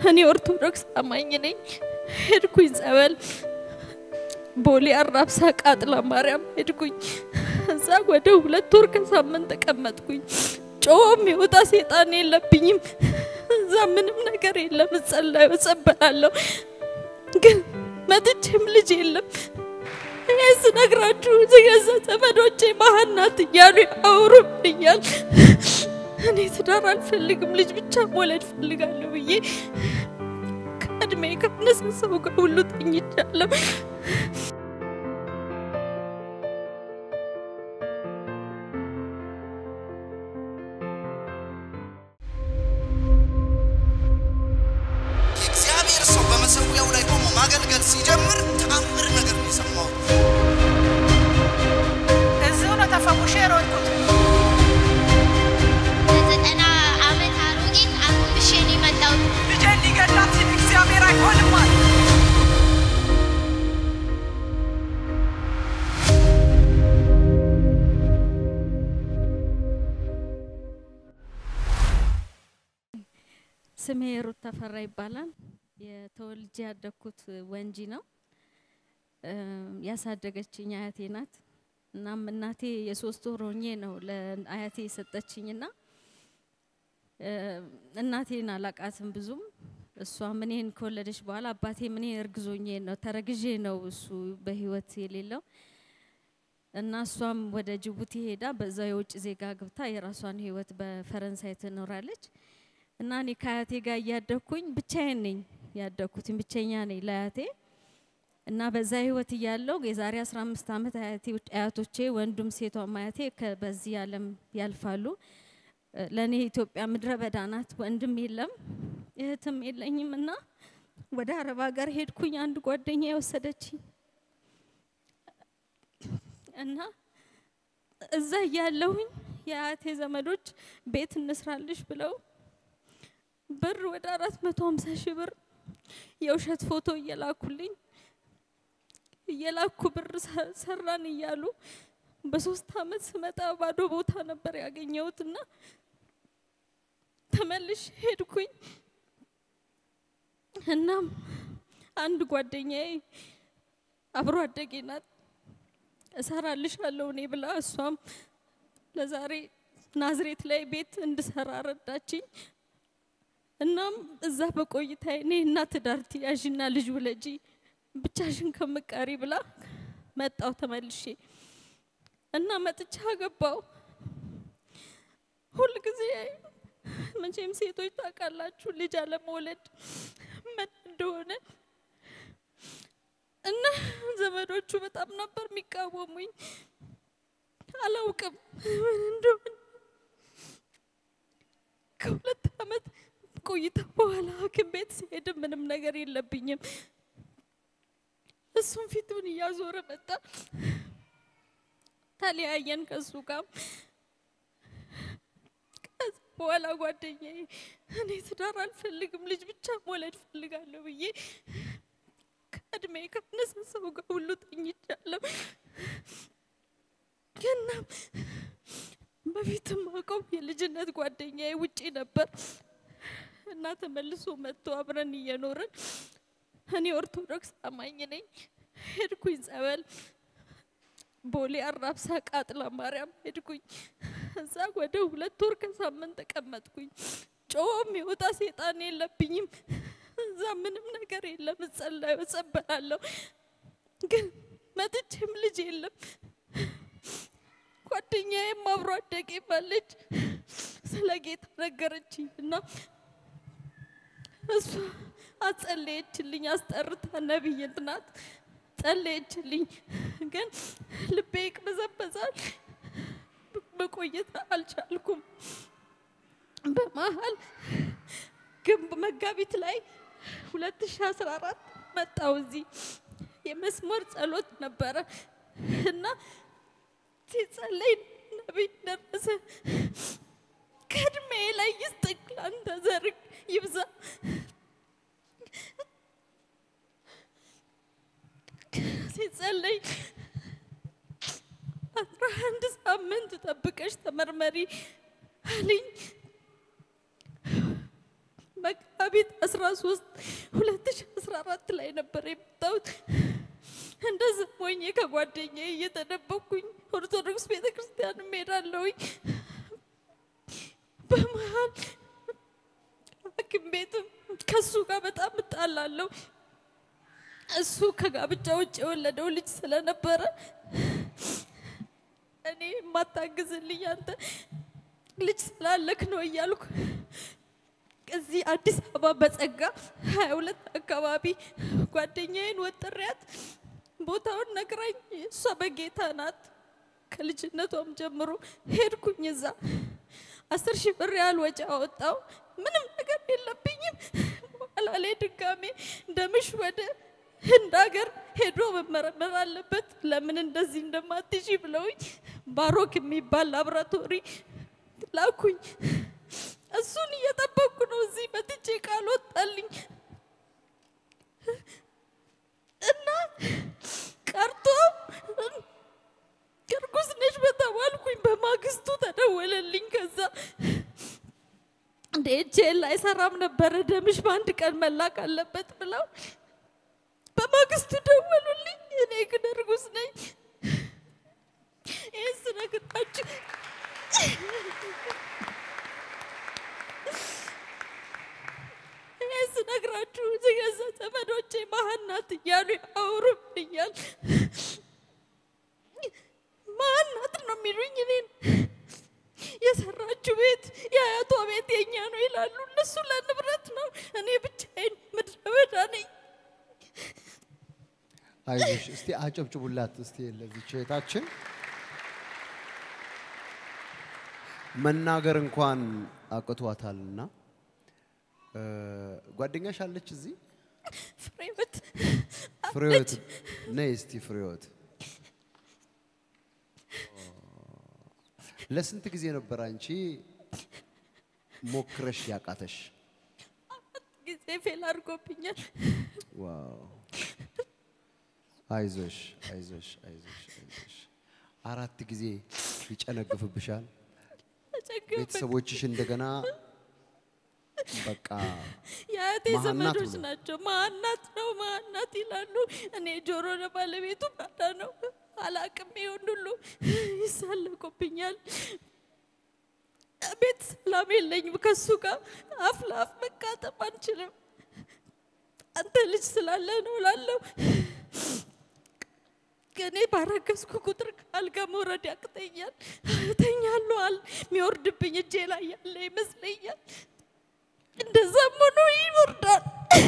እኔ ኦርቶዶክስ አማኝ ነኝ። ሄድኩኝ ጸበል ቦሌ አራብሳ ቃጥላ ማርያም ሄድኩኝ። እዛ ወደ ሁለት ወር ከሳምንት ተቀመጥኩኝ። ጮም የወጣ ሴጣን የለብኝም። እዛ ምንም ነገር የለም። እጸላዩ እጸበላለሁ፣ ግን መጥቼም ልጅ የለም። እኔ ስነግራችሁ የገዛ ዘመዶቼ መሀን ናት እያሉ ያወሩብኛል። እኔ ትዳር አልፈልግም፣ ልጅ ብቻ መውለድ ፈልጋለሁ ብዬ ከእድሜ ካነሰ ሰው ጋር ሁሉ ተኝቻለሁ። የእግዚአብሔር ሰው በመሰዊያው ላይ ቆሞ ማገልገል ሲጀምር ተአምር ነገር ነው የሰማው። እዚሁ ነው ተፈውሼ የሮጥኩት። በዘጠና ዓመት አሮጊት አጎንብሼ ነው የመጣሁት። ልጄን ሊገላት ሲል እግዚአብሔር አይሆንም አለ። ስሜ ሩት ተፈራ ይባላል። የተወልጄ ያደግኩት ወንጂ ነው። ያሳደገችኝ አያቴ ናት። እናም እናቴ የሶስት ወር ሆኜ ነው ለአያቴ የሰጠችኝና እናቴን አላቃትም ብዙም። እሷም እኔን ከወለደች በኋላ አባቴ እኔ እርግዞኜ ነው ተረግዤ ነው እሱ በህይወት የሌለው እና እሷም ወደ ጅቡቲ ሄዳ በዛው የውጭ ዜጋ ግብታ የራሷን ህይወት በፈረንሳይ ትኖራለች። እና እኔ ከአያቴ ጋር እያደግኩኝ ብቻዬን ነኝ ያደግኩትኝ ብቸኛ ነኝ ለአያቴ እና በዛ ህይወት እያለው የዛሬ 15 ዓመት አያቴ አያቶቼ ወንዱም ሴቷም አያቴ ከ- በዚህ ዓለም ያልፋሉ። ለእኔ ኢትዮጵያ ምድረ በዳ ናት፣ ወንድም የለም እህትም የለኝም እና ወደ አረብ ሀገር ሄድኩኝ። አንድ ጓደኛ የወሰደችኝ እና እዛ እያለሁኝ የአያቴ ዘመዶች ቤት እንስራልሽ ብለው ብር ወደ አራት መቶ ሀምሳ ሺህ ብር የውሸት ፎቶ እየላኩልኝ እየላኩ ብር ሰ- ሰራን እያሉ በሶስት አመት ስመጣ ባዶ ቦታ ነበር ያገኘሁትና ተመልሽ ሄድኩኝ። እናም አንድ ጓደኛዬ አብሮ አደጌ ናት እሰራልሻለሁ እኔ ብላ እሷም ለዛሬ ናዝሬት ላይ ቤት እንድሰራ ረዳችኝ። እናም እዛ በቆይታ እኔ እና ትዳር ትያዥና ልጅ ውለጂ ብቻሽን ከምቀሪ ብላ መጣው ተመልሼ እና መጥቻ ገባው። ሁል ጊዜ መቼም ሴቶች ታውቃላችሁ ልጅ አለመውለድ ምን እንደሆነ እና ዘመዶቹ በጣም ነበር የሚቃወሙኝ። አላውቅም ምን እንደሆነ ከሁለት አመት ቆይታ በኋላ ሐኪም ቤት ሲሄድ ምንም ነገር የለብኝም። እሱም ፊቱን እያዞረ መጣ። ተለያየን ከሱ ጋር። ከዛ በኋላ ጓደኛዬ እኔ ትዳር አልፈልግም ልጅ ብቻ መውለድ ፈልጋለሁ ብዬ ከእድሜ ካነሰ ሰው ጋር ሁሉ ተኝቻለሁ። እና በፊትም አውቀው የልጅነት ጓደኛዬ ውጪ ነበር እና ተመልሶ መጥቶ አብረን እየኖርን እኔ ኦርቶዶክስ አማኝ ነኝ። ሄድኩኝ ጸበል ቦሌ አራብሳ ቃጥላ ማርያም ሄድኩኝ። እዛ ወደ ሁለት ወር ከሳምንት ተቀመጥኩኝ። ጮም የወጣ ሴጣን የለብኝም። እዛ ምንም ነገር የለም። እጸላዩ እጸበላለሁ፣ ግን መጥቼም ልጅ የለም። ጓደኛዬም አብሮ አደጌ ባለች ስለ ጌታ ነገረችኝ እና እሷ አጸለየችልኝ። አስጠርታ ነቢይት ናት። ጸለየችልኝ፣ ግን ልቤ ይቅበዘበዛል። መቆየት አልቻልኩም። በመሀል ግንብ መጋቢት ላይ 2014 መጣው እዚህ የመስመር ጸሎት ነበረ እና ሲጸለይ ነቢይ ደረሰ ከእድሜ ላይ ይስጥቅ ላንተ ዘርግ ይብዛ ሲጸለይ አስራ አንድ ሳምንት ጠብቀሽ ተመርመሪ አለኝ። መጋቢት መጋቢት 13 2014 ላይ ነበር የመጣሁት። እንደዚህ ሞኜ ከጓደኛዬ እየተደበቅኩኝ ኦርቶዶክስ ቤተ ክርስቲያን እሄዳለሁኝ። በመሀል ሐኪም ቤትም ከሱ ጋር በጣም እጣላለሁ። እሱ ከጋብቻ ውጭ የወለደው ልጅ ስለነበረ እኔ የማታግዝልኝ አንተ ልጅ ስላለክ ነው እያልኩ እዚህ አዲስ አበባ በጸጋ ሀያ ሁለት አካባቢ ጓደኛዬን ወጥሪያት ቦታውን ነግራኝ እሷ በጌታ ናት ከልጅነቷም ጀምሮ ሄድኩኝ እዛ አስር ሺህ ብር ያህል ወጪ አወጣው። ምንም ነገር የለብኝም። በኋላ ላይ ድጋሜ እንደምሽ ወደ ህንድ ሀገር ሄዶ መመረመር አለበት ለምን እንደዚህ እንደማትሺ ብለውኝ ባሮክ የሚባል ላብራቶሪ ላኩኝ። እሱን እየጠበቅኩ ነው። እዚህ መጥቼ ቃል ወጣልኝ እና ቀርቶ እርጉዝ ነሽ በተባልኩኝ በማግስቱ ተደወለልኝ። ከዛ እንደ ኤችኤል አይሰራም ነበረ ደምሽ በአንድ ቀን መላክ አለበት ብለው በማግስቱ ደወሉልኝ። እኔ ግን እርጉዝ ነኝ። ይህን ስነግራችሁ ይህን ስነግራችሁ የገዛ ዘመዶቼ መሀን ናት እያሉ ያወሩብኛል። መሀን ናት ነው የሚሉኝ እኔን የሰራችው ቤት የአያቷ ቤት የኛ ነው ይላሉ። እነሱ ለንብረት ነው፣ እኔ ብቻዬን ምድረ በዳ ነኝ። አይዞሽ እስቲ አጨብጭቡላት እስቲ ለዚች እህታችን መናገር እንኳን አቅቷታልና እ፣ ጓደኛሽ አለች እዚህ ፍሬህይወት ፍሬህይወት ነይ እስቲ ፍሬህይወት ለስንት ጊዜ ነበር አንቺ ሞክረሽ ያቃተሽ ጊዜ ፌል አድርጎብኛል። ዋው አይዞሽ አይዞሽ አይዞሽ አይዞሽ አራት ጊዜ ይጨነግፍብሻል ተቸገርኩ። ቤተሰቦችሽ እንደገና በቃ የአያቴ መሀን ናት ዘመዶች ብሎ። ናቸው። ማናት ነው ማናት ይላሉ። እኔ ጆሮ ለባለቤቱ ባዳ ነው አላቅም። ይሁን ሁሉ ይሳለቁብኛል። ቤት ሰላም የለኝም ከሱ ጋር አፍ ለአፍ መቃጠም አንችልም። አንተ ልጅ ስላለ ነው ላለው እኔ ባረገዝኩ ቁጥር ከአልጋ መውረድ ያቅተኛል። እተኛለሁ። አል የሚወርድብኝ እጄ ላይ ያለ ይመስለኛል። እንደዛም ሆኖ ይወርዳል።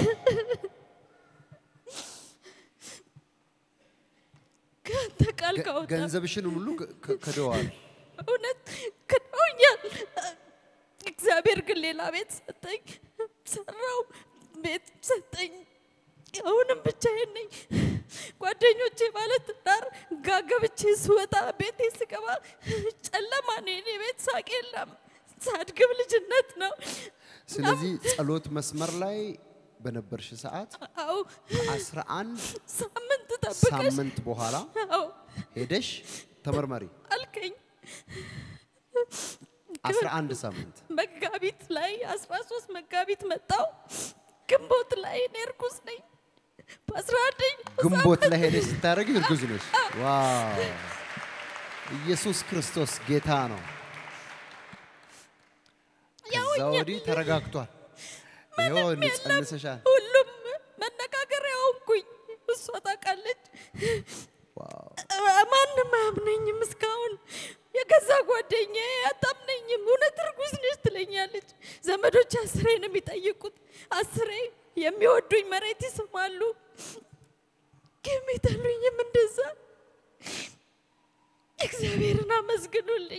ከአንተ ቃል ገ- ካወጣ ገንዘብሽን ሁሉ ከ- ከ- ክደዋል። እውነት ክደውኛል። እግዚአብሔር ግን ሌላ ቤት ሰጠኝ፣ ሰራው ቤት ሰጠኝ። አሁንም ብቻዬን ነኝ። ጓደኞቼ ማለት ትዳር ጋ ገብቼ ስወጣ ቤቴ ስገባ ጨለማ ነው። የኔ ቤት ሳቅ የለም። ሳድግም ልጅነት ነው። ስለዚህ ጸሎት መስመር ላይ በነበርሽ ሰዓት አዎ አስራ አንድ ሳምንት ጠብቀሽ ሳምንት በኋላ አዎ ሄደሽ ተመርመሪ። አልከኝ። አስራ አንድ ሳምንት መጋቢት ላይ 13 መጋቢት መጣው። ግንቦት ላይ እኔ እርጉዝ ነኝ። በ11 ግንቦት ላይ ሄደሽ ስታደርጊ እርጉዝ ነሽ። ዋው! ኢየሱስ ክርስቶስ ጌታ ነው። ከዛ ወዲህ ተረጋግቷል። ይኸው ጸንሰሻል። ሁሉም መነጋገሪያ ሆንኩኝ። እሷ ታውቃለች። ዋው! ማንም አያምነኝም እስካሁን። የገዛ ጓደኛዬ አታምነኝም። እውነት እርጉዝ ነች ትለኛለች። ዘመዶች አስሬ ነው የሚጠይቁት። አስሬ የሚወዱኝ መሬት ይስማሉ፣ የሚጠሉኝም እንደዛ። እግዚአብሔርን አመስግኑልኝ።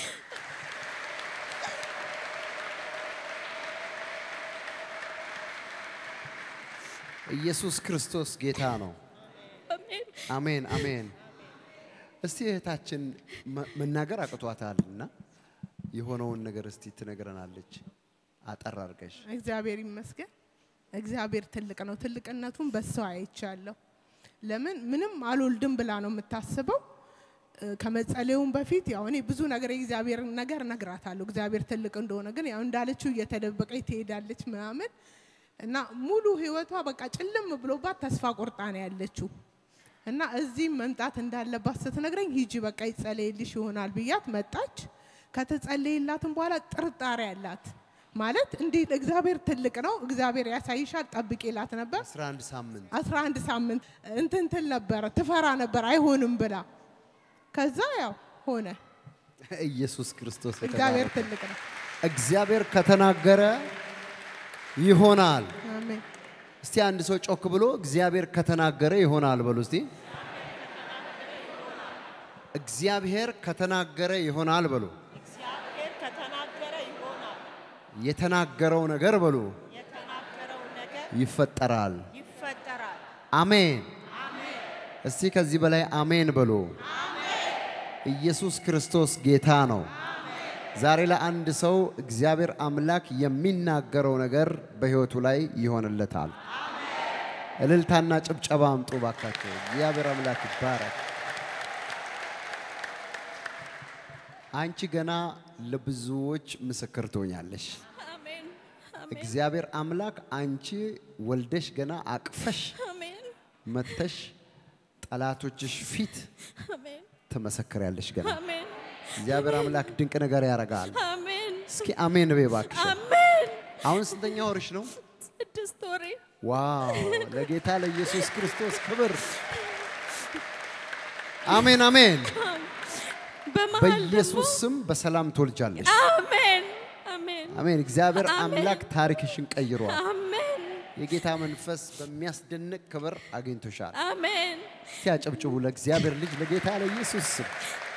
ኢየሱስ ክርስቶስ ጌታ ነው። አሜን። አሜን አሜን። እስቲ እህታችን መ- መናገር አቅቷታል እና የሆነውን ነገር እስቲ ትነግረናለች አጠር አድርገሽ። እግዚአብሔር ይመስገን። እግዚአብሔር ትልቅ ነው። ትልቅነቱን በሰው አይቻለሁ። ለምን ምንም አልወልድም ብላ ነው የምታስበው። እ፣ ከመጸለዩም በፊት ያው እኔ ብዙ ነገር የእግዚአብሔር ነገር እነግራታለሁ። እግዚአብሔር ትልቅ እንደሆነ ግን ያው እንዳለችው እየተደበቀች ትሄዳለች ምናምን። እና ሙሉ ህይወቷ በቃ ጭልም ብሎባት ተስፋ ቆርጣ ነው ያለችው። እና እዚህም መምጣት እንዳለባት ስትነግረኝ ሂጂ በቃ ይጸለይልሽ ይሆናል ብያት መጣች። ከተጸለይላትም በኋላ ጥርጣሬ አላት ማለት እንዴት እግዚአብሔር ትልቅ ነው፣ እግዚአብሔር ያሳይሻል ጠብቂ ይላት ነበር። 11 ሳምንት 11 ሳምንት እንትን ትል ነበረ ትፈራ ነበር አይሆንም ብላ ከዛ ያው ሆነ። ኢየሱስ ክርስቶስ እግዚአብሔር የተባረከ። ትልቅ ነው። እግዚአብሔር ከተናገረ ይሆናል። አሜን። እስቲ አንድ ሰው ጮክ ብሎ እግዚአብሔር ከተናገረ ይሆናል በሉ እስቲ። እግዚአብሔር ከተናገረ ይሆናል በሉ። እግዚአብሔር ከተናገረ ይሆናል። የተናገረው ነገር በሉ የተናገረው ነገር ይፈጠራል። ይፈጠራል። አሜን። እስቲ ከዚህ በላይ አሜን በሉ። ኢየሱስ ክርስቶስ ጌታ ነው። ዛሬ ለአንድ ሰው እግዚአብሔር አምላክ የሚናገረው ነገር በሕይወቱ ላይ ይሆንለታል። እልልታና ጭብጨባ አምጡ ባካቸው። እግዚአብሔር አምላክ ይባረክ። አንቺ ገና ለብዙዎች ምስክር ትሆኛለሽ። አሜን እግዚአብሔር አምላክ አንቺ ወልደሽ ገና አቅፈሽ አሜን መተሽ ጠላቶችሽ ፊት አሜን ትመሰክሪያለሽ። ገና አሜን እግዚአብሔር አምላክ ድንቅ ነገር ያደርጋል። አሜን እስኪ አሜን በይ እባክሽ። አሜን አሁን ስንተኛ ወርሽ ነው? ስድስት ወሬ ዋው! ለጌታ ለኢየሱስ ክርስቶስ ክብር። አሜን አሜን። በመሀል ደግሞ በኢየሱስ ስም በሰላም ትወልጃለሽ። አሜን አሜን አሜን። እግዚአብሔር አሜን። አምላክ ታሪክሽን ቀይሯል። አሜን የጌታ መንፈስ በሚያስደንቅ ክብር አግኝቶሻል። አሜን እስቲ አጨብጭቡ ለእግዚአብሔር ልጅ ለጌታ ለኢየሱስ ስም።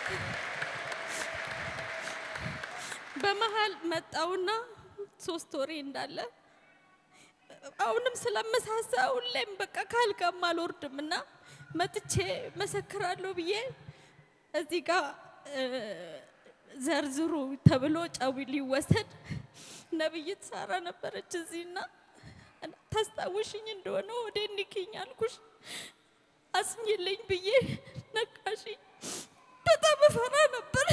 በመሀል መጣውና ሶስት ወሬ እንዳለ አሁንም ስለመሳሳ ሁሌም በቃ ካልጋም አልወርድም እና መጥቼ መሰክራለሁ ብዬ እዚህ ጋር እ፣ ዘርዝሩ ተብሎ ጨው ሊወሰድ ነብይት ሳራ ነበረች እዚህና ታስታውሽኝ እንደሆነ ወደ ንኪኝ አልኩሽ አስኝልኝ ብዬ ነቃሽኝ። በጣም እፈራ ነበር።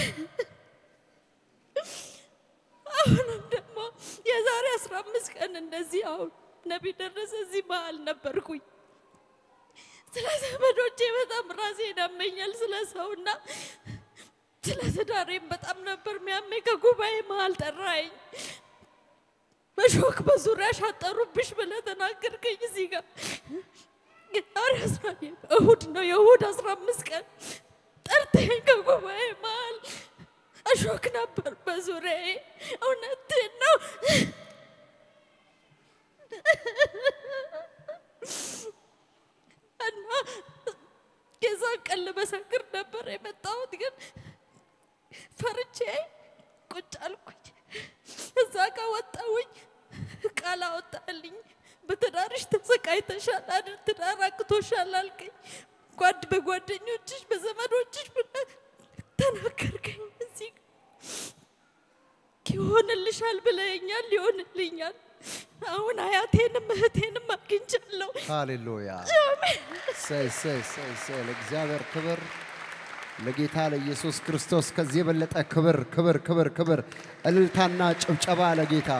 አሁንም ደግሞ የዛሬ አስራ አምስት ቀን እንደዚህ አሁን ነቢይ ደረሰ እዚህ መሀል ነበርኩኝ። ስለ ዘመዶቼ በጣም ራሴን ያመኛል፣ ስለ ሰውና ስለ ትዳሬም በጣም ነበር ሚያመኝ። ከጉባኤ መሀል ጠራኝ። በሾክ በዙሪያ ሻጠሩብሽ ብለህ ተናገርከኝ። እዚህ ጋር ዛሬ አስራ እሁድ ነው የእሁድ አስራ አምስት ቀን ጠርተኝ ከጉባኤ መሀል እሾክ ነበር በዙሪያዬ። እውነቴን ነው። እና የዛን ቀን ልመሰክር ነበር የመጣሁት፣ ግን ፈርቼ ቁጭ አልኩኝ። እዛ ጋ ወጣሁኝ። ቃል አወጣልኝ። በትዳርሽ ተሰቃይተሻል አይደል? ትዳር አቅቶሻል አልከኝ። ጓድ በጓደኞችሽ በዘመዶችሽ ብለህ ተናገርከኝ። እዚህ ይሆንልሻል ብለኸኛል፣ ይሆንልኛል። አሁን አያቴንም እህቴንም አግኝቻለሁ። ሃሌሉያ! ሰይ ሰይ ሰይ ሰይ ለእግዚአብሔር ክብር ለጌታ ለኢየሱስ ክርስቶስ ከዚህ የበለጠ ክብር ክብር ክብር ክብር እልልታና ጭብጨባ ለጌታ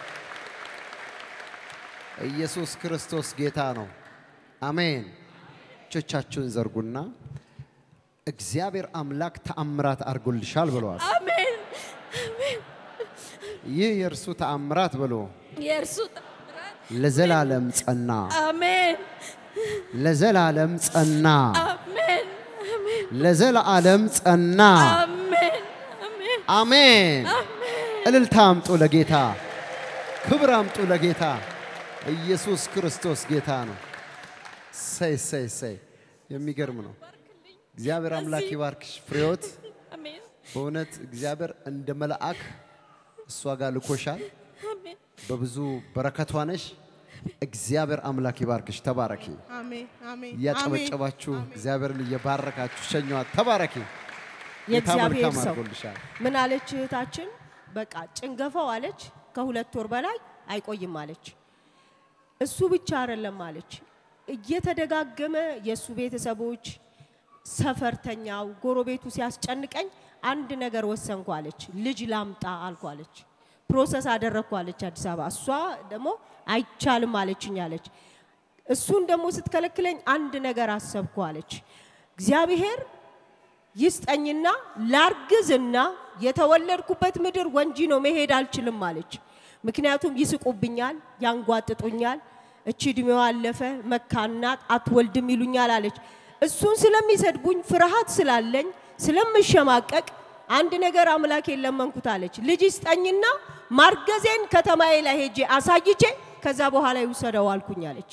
ኢየሱስ ክርስቶስ ጌታ ነው። አሜን። እጆቻችሁን ዘርጉና እግዚአብሔር አምላክ ተአምራት አድርጎልሻል ብለዋል። አሜን አሜን። ይህ የእርሱ ተአምራት ብሎ የእርሱ ተአምራት ለዘላለም ጸና፣ አሜን ለዘላለም ጸና፣ አሜን አሜን ለዘላለም ጸና። አሜን አሜን አሜን። አሜን። እልልታ አምጡ ለጌታ፣ ክብር አምጡ ለጌታ። ኢየሱስ ክርስቶስ ጌታ ነው። ሰይ ሰይ ሰይ የሚገርም ነው። እግዚአብሔር አምላክ ይባርክሽ ፍሬዎት። አሜን በእውነት እግዚአብሔር እንደ መልአክ እሷ ጋር ልኮሻል። አሜን በብዙ በረከቷ ነሽ። እግዚአብሔር አምላክ ይባርክሽ። ተባረኪ። አሜን አሜን እያጨበጨባችሁ እግዚአብሔርን እየባረካችሁ ሸኘዋት። ተባረኪ። ጌታ የእግዚአብሔር መልካም ሰው አድርጎልሻል። ምን አለች እህታችን? በቃ ጭንገፋው አለች ከሁለት ወር በላይ አይቆይም አለች። እሱ ብቻ አይደለም አለች፣ እየተደጋገመ የእሱ ቤተሰቦች፣ ሰፈርተኛው፣ ጎረቤቱ ሲያስጨንቀኝ አንድ ነገር ወሰንኩ አለች። ልጅ ላምጣ አልኩ አለች። ፕሮሰስ አደረግኩ አለች አዲስ አበባ። እሷ ደግሞ አይቻልም አለችኝ አለች። እሱን ደግሞ ስትከለክለኝ አንድ ነገር አሰብኩ አለች። እግዚአብሔር ይስጠኝና ላርግዝና የተወለድኩበት ምድር ወንጂ ነው መሄድ አልችልም አለች። ምክንያቱም ይስቁብኛል፣ ያንጓጥጡኛል፣ እቺ እድሜዋ አለፈ መካናት አትወልድም ይሉኛል አለች። እሱን ስለሚሰድቡኝ ፍርሃት ስላለኝ ስለምሸማቀቅ አንድ ነገር አምላኬን ለመንኩት አለች። ልጅ ይስጠኝና ማርገዜን ከተማዬ ላይ ሄጄ አሳይቼ ከዛ በኋላ ይውሰደው አልኩኝ አለች።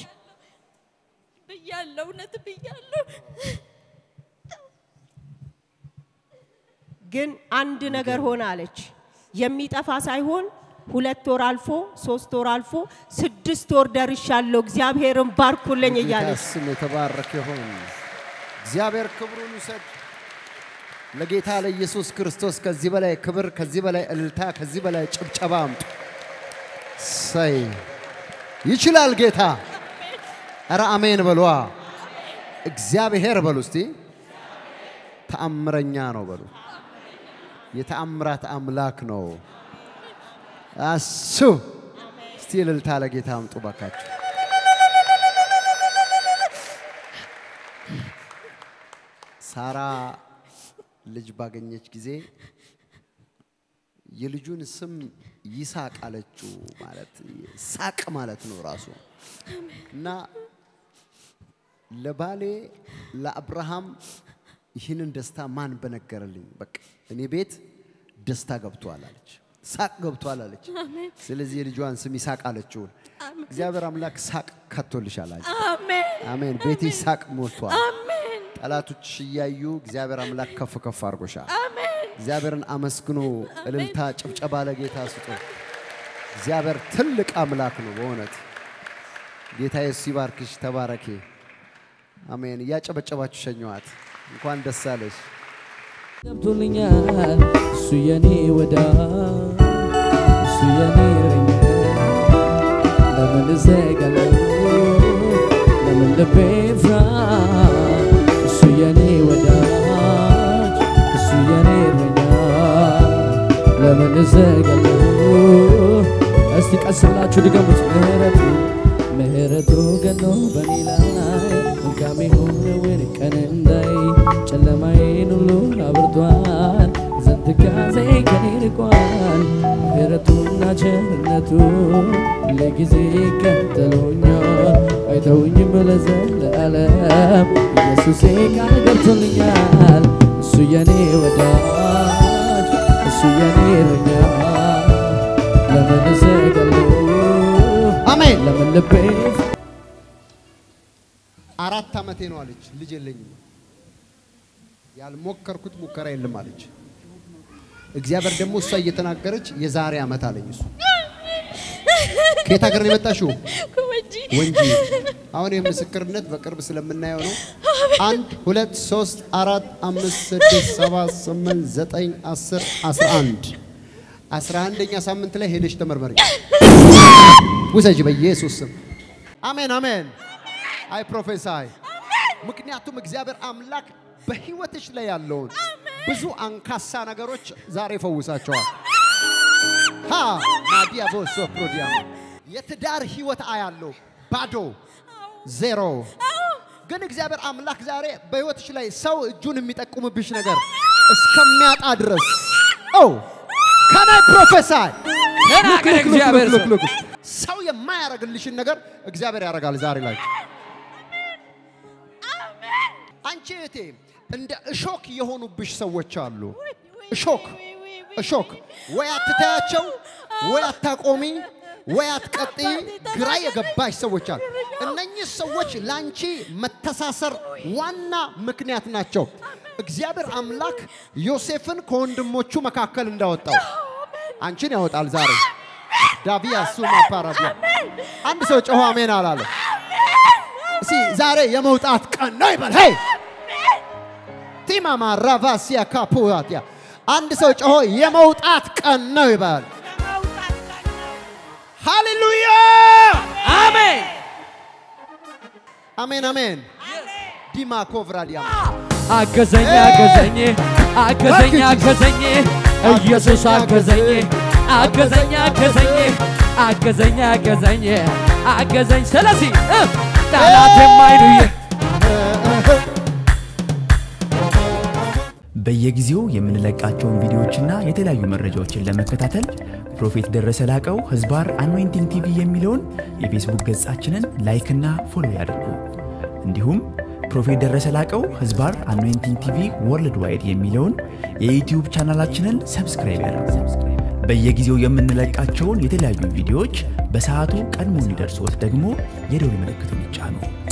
ብያለሁ፣ እውነት ብያለሁ። ግን አንድ ነገር ሆነ አለች። የሚጠፋ ሳይሆን ሁለት ወር አልፎ ሶስት ወር አልፎ ስድስት ወር ደርሻለሁ። እግዚአብሔርን ባርኩልኝ ጌታ እያለች ስም የተባረከ ይሁን። እግዚአብሔር ክብሩን ውሰድ። ለጌታ ለኢየሱስ ክርስቶስ ከዚህ በላይ ክብር፣ ከዚህ በላይ እልልታ፣ ከዚህ በላይ ጭብጨባ አምጡ። ሰይ ይችላል ጌታ። ኧረ አሜን በሏ። እግዚአብሔር በሉ እስቲ። ተአምረኛ ነው በሉ። የተአምራት አምላክ ነው እሱ። እስቲ እልልታ ለጌታ አምጡ ባካችሁ። ሳራ ልጅ ባገኘች ጊዜ የልጁን ስም ይሳቅ አለችው። ማለት ሳቅ ማለት ነው ራሱ እና ለባሌ ለአብርሃም ይህንን ደስታ ማን በነገረልኝ? በቃ እኔ ቤት ደስታ ገብቷል አለች፣ ሳቅ ገብቷል አለች። ስለዚህ የልጇን ስም ይሳቅ አለችው። እግዚአብሔር አምላክ ሳቅ ከቶልሻል አለች። አሜን አሜን። ቤትሽ ሳቅ ሞልቷል። አሜን ጠላቶችሽ እያዩ እግዚአብሔር አምላክ ከፍ ከፍ አድርጎሻል። አሜን እግዚአብሔርን አመስግኖ እልልታ፣ ጭብጨባ ለጌታ ስጡ። እግዚአብሔር ትልቅ አምላክ ነው በእውነት። ጌታ ኢየሱስ ይባርክሽ። ተባረኪ። አሜን። እያጨበጨባችሁ ሸኘዋት። እንኳን ደስ አለሽ። ገብቶልኛል እሱ የኔ ወዳጅ እሱ የኔ እረኛ ለምን እዘጋለሁ ለምን ልቤ ፍራ እሱ የኔ ወዳጅ እሱ የኔ እረኛ ለምን እዘጋለሁ እስቲ ቀስ ብላችሁ ድገሙት ምህረቱ ምህረቱ ገኖ በኔ ላይ መልካም የሆነውን ቀን እንዳይ ጨለማዬን ሁሉ አብርቷል ዘንትካዜ ከኔ ርቋል ምህረቱና ቸርነቱ ለጊዜ ይከተሉኛል አይተውኝም ለዘለዓለም ኢየሱሴ ቃል ገብቶልኛል እሱ የኔ ወዳጅ እሱ የኔ እረኛ ለምን እዘጋለሁ አሜን። ለምን ልቤ አራት ዓመቴ ነው አለች። ልጅ የለኝም። ያልሞከርኩት ሙከራ የለም አለች። እግዚአብሔር ደግሞ እሷ እየተናገረች የዛሬ ዓመት አለኝ እሱ ከየት ሀገር ነው የመጣሽው? ወንጂ ወንጂ። አሁን ይህ ምስክርነት በቅርብ ስለምናየው ነው። አንድ ሁለት ሶስት አራት አምስት ስድስት ሰባት ስምንት ዘጠኝ አስር አስራ አንድ አስራ አንደኛ ሳምንት ላይ ሄደሽ ተመርመሪ። ውሰጂ በኢየሱስ ስም። አሜን አሜን። አይ ፕሮፌሳይ ምክንያቱም እግዚአብሔር አምላክ በህይወትሽ ላይ ያለውን ብዙ አንካሳ ነገሮች ዛሬ ይፈውሳቸዋል። ሃ ማዲያ ቦሶ ፕሮዲያ የትዳር ህይወት አያለው ባዶ ዜሮ። ግን እግዚአብሔር አምላክ ዛሬ በህይወትሽ ላይ ሰው እጁን የሚጠቁምብሽ ነገር እስከሚያጣ ድረስ ኦ ከናይ ፕሮፌሳይ ተናገር እግዚአብሔር ሰው። ሰው የማያደርግልሽን ነገር እግዚአብሔር ያደርጋል ዛሬ ላይ። አንቺ እህቴ እንደ እሾክ የሆኑብሽ ሰዎች አሉ። እሾክ እሾክ፣ ወይ አትታያቸው፣ ወይ አታቆሚ፣ ወይ አትቀጢ፣ ግራ የገባሽ ሰዎች አሉ። እነኚህ ሰዎች ለአንቺ መተሳሰር ዋና ምክንያት ናቸው። እግዚአብሔር አምላክ ዮሴፍን ከወንድሞቹ መካከል እንዳወጣው አንቺን ያወጣል ዛሬ። ዳቢያ ሱማ ፓራዲያ አንድ ሰው ጮሆ አሜን አላለ። እስኪ ዛሬ የመውጣት ቀን ነው ይበል። ሄይ ቲማማ ራቫሲያ ካፑያቲያ አንድ ሰው ጮሆ የመውጣት ቀን ነው ይበል። ሃሌሉያ አሜን አሜን አሜን። ዲማ ኮቭራዲያ አገዘኝ አገዘኝ አገዘኝ አገዘኝ ኢየሱስ አገዘኝ አገዘኝ አገዘኝ አገዘኝ አገዘኝ አገዘኝ ስለዚህ እ፣ ጠላት የማይሉኝ በየጊዜው የምንለቃቸውን ቪዲዮዎችና የተለያዩ መረጃዎችን ለመከታተል ፕሮፌት ደረሰ ላቀው ህዝባር አኖይንቲንግ ቲቪ የሚለውን የፌስቡክ ገጻችንን ላይክና ፎሎ ያድርጉ። እንዲሁም ፕሮፌት ደረሰ ላቀው ህዝባር አኖይንቲንግ ቲቪ ወርልድ ዋይድ የሚለውን የዩትዩብ ቻናላችንን ሰብስክራይብ ያድርጉ። በየጊዜው የምንለቃቸውን የተለያዩ ቪዲዮዎች በሰዓቱ ቀድሞ እንዲደርሶት ደግሞ የደውል ምልክቱን ይጫኑ።